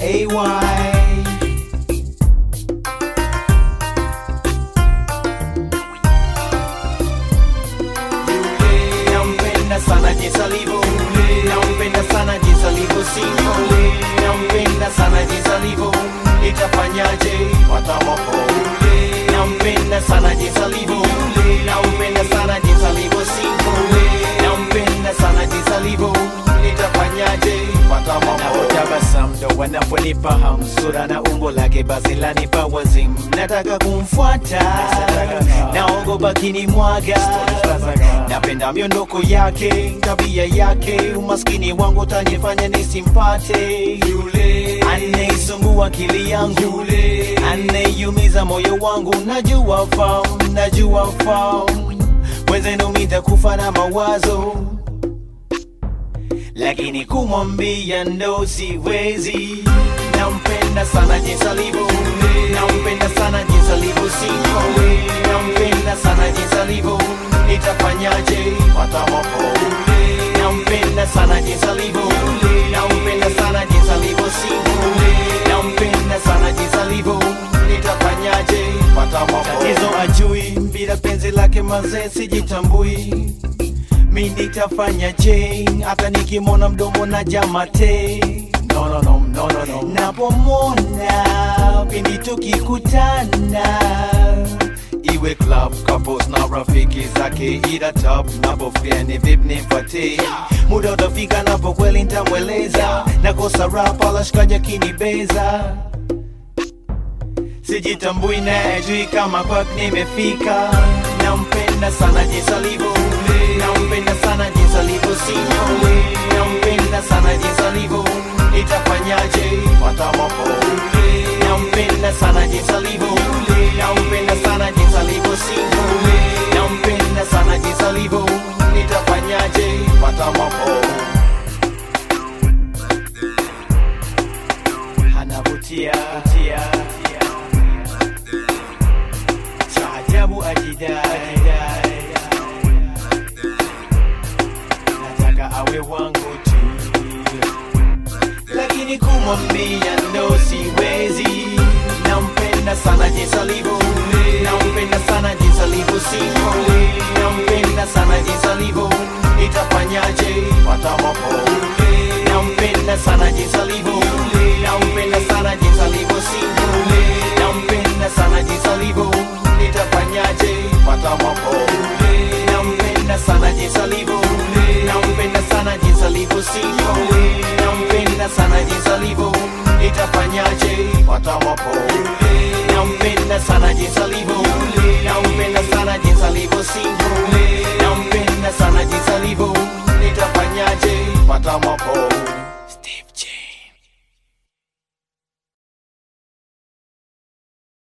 AY. Nampenda sana jinsi alivyo, nampenda sana jinsi alivyo single, nampenda sana jinsi alivyo, itafanyaje watamoko. Nampenda sana jinsi alivyo, nampenda sana jinsi alivyo single, nampenda sana jinsi alivyo, itafanyaje watamoko. Napotabasamu ndo wanaponipa hamu, sura na umbo lake basi lanipa wazimu, nataka kumfuata, naogopa kinimwaga napenda miondoko yake, tabia yake, umaskini wangu utanifanya nisimpate yule anayesumbua akili yangu, yule anayeumiza moyo wangu. Najua fahamu, najua fahamu, wenzenu mitakufa na mawazo, lakini kumwambia ndo siwezi. Nampenda sana jinsi alivyo, nampenda sana jinsi alivyo single, nampenda sana jinsi alivyo, itafanyaje watamoko. Nampenda sana jinsi alivyo, nampenda sana jinsi alivyo single, nampenda sana jinsi alivyo, itafanyaje watamoko. Tatizo ajui bila penzi lake mazee sijitambui mi nitafanyaje hata nikimwona mdomo na jamate no, no, no, no, no, no. napomwona pindi tukikutana iwe club couples na rafiki zake ila top napofia ni vip nipate muda utafika napo kweli ntamweleza nakosa rap alashikaja kinibeza sijitambui na ajui kama kwak nimefika nampenda sana jinsi alivyo nampenda sana jinsi alivyo single nampenda sana jinsi alivyo itafanyaje watamoko nampenda sana jinsi alivyo nampenda sana jinsi alivyo single nampenda sana jinsi alivyo itafanyaje watamoko anavutia vutia cha ajabu ajidai nataka awe wangu tu lakini kumwambia ndo siwezi nampenda sana jinsi alivyo nampenda sana jinsi alivyo single nampenda sana jinsi alivyo itafanyaje watamoko nampenda sana jinsi alivyo nampenda sana jinsi alivyo single nampenda sana jinsi alivyo itafanyaje watamoko nampenda sana jinsi alivyo nampenda sana jinsi alivyo single nampenda sana jinsi alivyo itafanyaje watamoko nampenda sana jinsi alivyo nampenda sana jinsi alivyo single